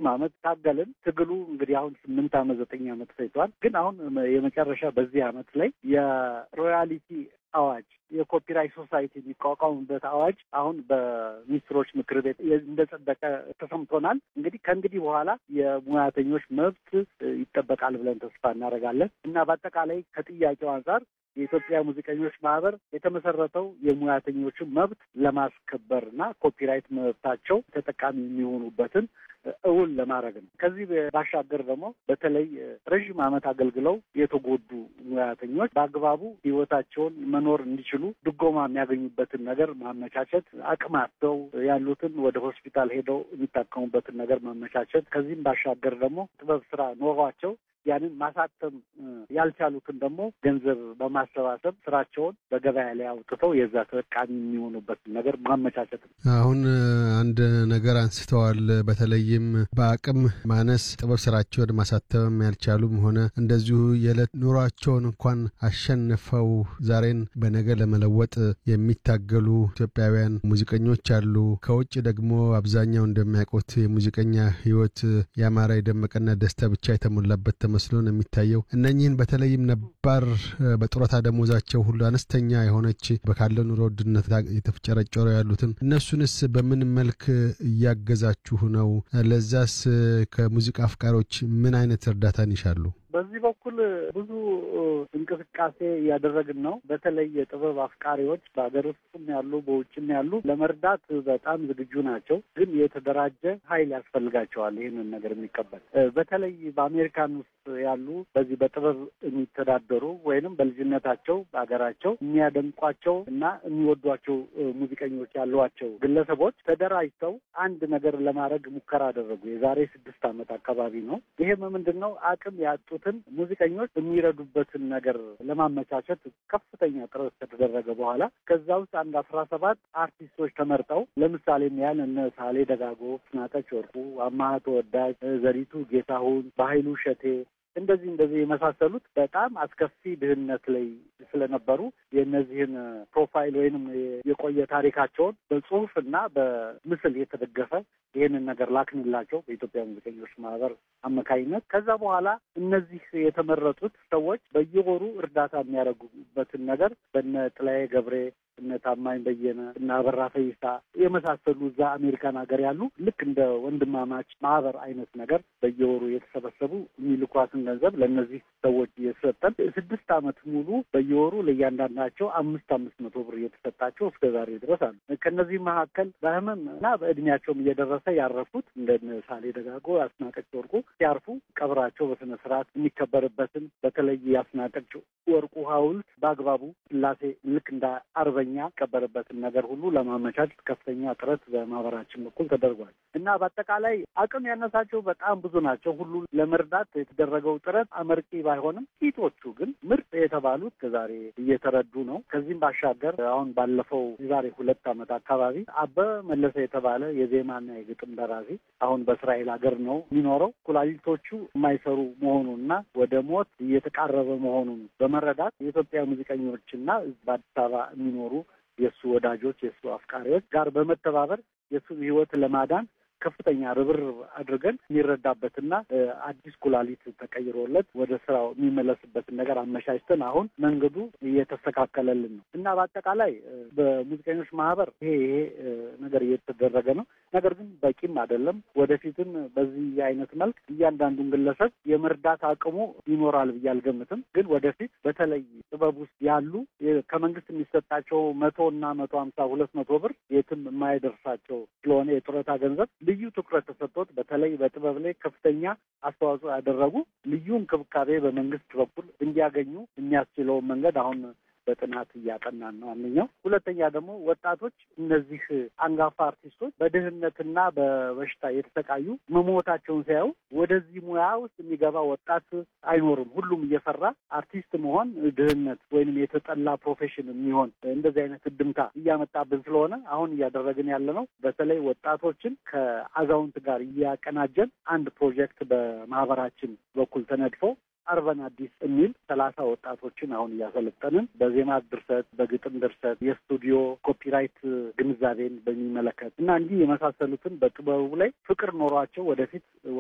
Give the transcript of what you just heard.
ዓመት ታገልን። ትግሉ እንግዲህ አሁን ስምንት ዓመት ዘጠኝ ዓመት ፈጅቷል። ግን አሁን የመጨረሻ በዚህ ዓመት ላይ የሮያሊቲ አዋጅ የኮፒራይት ሶሳይቲ የሚቋቋሙበት አዋጅ አሁን በሚኒስትሮች ምክር ቤት እንደጸደቀ ተሰምቶናል። እንግዲህ ከእንግዲህ በኋላ የሙያተኞች መብት ይጠበቃል ብለን ተስፋ እናደርጋለን እና በአጠቃላይ ከጥያቄው አንጻር የኢትዮጵያ ሙዚቀኞች ማህበር የተመሰረተው የሙያተኞችን መብት ለማስከበር እና ኮፒራይት መብታቸው ተጠቃሚ የሚሆኑበትን እውን ለማድረግ ነው። ከዚህ ባሻገር ደግሞ በተለይ ረዥም ዓመት አገልግለው የተጎዱ ሙያተኞች በአግባቡ ሕይወታቸውን መኖር እንዲችሉ ድጎማ የሚያገኙበትን ነገር ማመቻቸት፣ አቅማቸው ያሉትን ወደ ሆስፒታል ሄደው የሚታከሙበትን ነገር ማመቻቸት፣ ከዚህም ባሻገር ደግሞ ጥበብ ስራ ኖሯቸው ያንን ማሳተም ያልቻሉትን ደግሞ ገንዘብ በማሰባሰብ ስራቸውን በገበያ ላይ አውጥተው የዛ ተጠቃሚ የሚሆኑበትን ነገር ማመቻቸት ነው። አሁን አንድ ነገር አንስተዋል። በተለይም በአቅም ማነስ ጥበብ ስራቸውን ማሳተም ያልቻሉም ሆነ እንደዚሁ የዕለት ኑሯቸውን እንኳን አሸንፈው ዛሬን በነገ ለመለወጥ የሚታገሉ ኢትዮጵያውያን ሙዚቀኞች አሉ። ከውጭ ደግሞ አብዛኛው እንደሚያውቁት የሙዚቀኛ ሕይወት ያማረ የደመቀና ደስታ ብቻ የተሞላበት መስሎ ነው የሚታየው። እነኚህን በተለይም ነባር በጡረታ ደሞዛቸው ሁሉ አነስተኛ የሆነች ካለው ኑሮ ውድነት የተፍጨረጨሩ ያሉትን እነሱንስ በምን መልክ እያገዛችሁ ነው? ለዛስ ከሙዚቃ አፍቃሪዎች ምን አይነት እርዳታን ይሻሉ? በዚህ በኩል ብዙ እንቅስቃሴ እያደረግን ነው። በተለይ የጥበብ አፍቃሪዎች በሀገር ውስጥም ያሉ በውጭም ያሉ ለመርዳት በጣም ዝግጁ ናቸው። ግን የተደራጀ ኃይል ያስፈልጋቸዋል ይህንን ነገር የሚቀበል በተለይ በአሜሪካን ውስጥ ያሉ በዚህ በጥበብ የሚተዳደሩ ወይንም በልጅነታቸው በሀገራቸው የሚያደንቋቸው እና የሚወዷቸው ሙዚቀኞች ያሏቸው ግለሰቦች ተደራጅተው አንድ ነገር ለማድረግ ሙከራ አደረጉ። የዛሬ ስድስት ዓመት አካባቢ ነው። ይሄም ምንድን ነው አቅም ያጡትን ሙዚቀኞች የሚረዱበትን ነገር ለማመቻቸት ከፍተኛ ጥረት ከተደረገ በኋላ ከዛ ውስጥ አንድ አስራ ሰባት አርቲስቶች ተመርጠው ለምሳሌም ያህል እነ ሳሌ ደጋጎ፣ ፍናጠች ወርቁ፣ አማሃ ተወዳጅ፣ ዘሪቱ ጌታሁን፣ በኃይሉ ሸቴ እንደዚህ እንደዚህ የመሳሰሉት በጣም አስከፊ ድህነት ላይ ስለነበሩ የእነዚህን ፕሮፋይል ወይንም የቆየ ታሪካቸውን በጽሁፍ እና በምስል የተደገፈ ይህንን ነገር ላክንላቸው በኢትዮጵያ ሙዚቀኞች ማህበር አማካኝነት። ከዛ በኋላ እነዚህ የተመረጡት ሰዎች በየወሩ እርዳታ የሚያደርጉበትን ነገር በነ ጥላዬ ገብሬ እነ ታማኝ በየነ እና አበራ ፈይሳ የመሳሰሉ እዛ አሜሪካን ሀገር ያሉ ልክ እንደ ወንድማማች ማህበር አይነት ነገር በየወሩ የተሰበሰቡ የሚልኳትን ገንዘብ ለእነዚህ ሰዎች እየተሰጠን ስድስት ዓመት ሙሉ በየወሩ ለእያንዳንዳቸው አምስት አምስት መቶ ብር እየተሰጣቸው እስከ ዛሬ ድረስ አሉ። ከእነዚህ መካከል በህመም እና በእድሜያቸውም እየደረሰ ያረፉት እንደ ሳሌ ደጋጎ፣ አስናቀች ወርቁ ሲያርፉ ቀብራቸው በስነ ስርዓት የሚከበርበትን በተለይ የአስናቀች ወርቁ ሐውልት በአግባቡ ስላሴ ልክ እንደ አርበኛ የሚቀበርበትን ነገር ሁሉ ለማመቻቸት ከፍተኛ ጥረት በማህበራችን በኩል ተደርጓል እና በአጠቃላይ አቅም ያነሳቸው በጣም ብዙ ናቸው። ሁሉ ለመርዳት የተደረገው ጥረት አመርቂ ባይሆንም ጥቂቶቹ ግን ምርጥ የተባሉት ከዛሬ እየተረዱ ነው። ከዚህም ባሻገር አሁን ባለፈው የዛሬ ሁለት ዓመት አካባቢ አበበ መለሰ የተባለ የዜማና የግጥም ደራሲ አሁን በእስራኤል ሀገር ነው የሚኖረው። ኩላሊቶቹ የማይሰሩ መሆኑንና ወደ ሞት እየተቃረበ መሆኑን በመረዳት የኢትዮጵያ ሙዚቀኞችና በአዲስ አበባ የሚኖሩ የእሱ ወዳጆች የእሱ አፍቃሪዎች ጋር በመተባበር የእሱን ሕይወት ለማዳን ከፍተኛ ርብርብ አድርገን የሚረዳበትና አዲስ ኩላሊት ተቀይሮለት ወደ ስራው የሚመለስበትን ነገር አመቻችተን አሁን መንገዱ እየተስተካከለልን ነው እና በአጠቃላይ በሙዚቀኞች ማህበር ይሄ ይሄ ነገር እየተደረገ ነው። ነገር ግን በቂም አይደለም። ወደፊትም በዚህ አይነት መልክ እያንዳንዱን ግለሰብ የመርዳት አቅሙ ይኖራል ብዬ አልገምትም። ግን ወደፊት በተለይ ጥበብ ውስጥ ያሉ ከመንግስት የሚሰጣቸው መቶ እና መቶ ሀምሳ ሁለት መቶ ብር የትም የማይደርሳቸው ስለሆነ የጡረታ ገንዘብ ልዩ ትኩረት ተሰጥቶት በተለይ በጥበብ ላይ ከፍተኛ አስተዋጽኦ ያደረጉ ልዩ እንክብካቤ በመንግስት በኩል እንዲያገኙ የሚያስችለውን መንገድ አሁን በጥናት እያጠናን ነው። አንደኛው። ሁለተኛ ደግሞ ወጣቶች እነዚህ አንጋፋ አርቲስቶች በድህነትና በበሽታ የተሰቃዩ መሞታቸውን ሲያዩ ወደዚህ ሙያ ውስጥ የሚገባ ወጣት አይኖርም። ሁሉም እየፈራ አርቲስት መሆን ድህነት ወይንም የተጠላ ፕሮፌሽን የሚሆን እንደዚህ አይነት እድምታ እያመጣብን ስለሆነ አሁን እያደረግን ያለ ነው። በተለይ ወጣቶችን ከአዛውንት ጋር እያቀናጀን አንድ ፕሮጀክት በማህበራችን በኩል ተነድፎ አርበን አዲስ የሚል ሰላሳ ወጣቶችን አሁን እያሰለጠንን በዜማ ድርሰት፣ በግጥም ድርሰት፣ የስቱዲዮ ኮፒራይት ግንዛቤን በሚመለከት እና እንዲህ የመሳሰሉትን በጥበቡ ላይ ፍቅር ኖሯቸው ወደፊት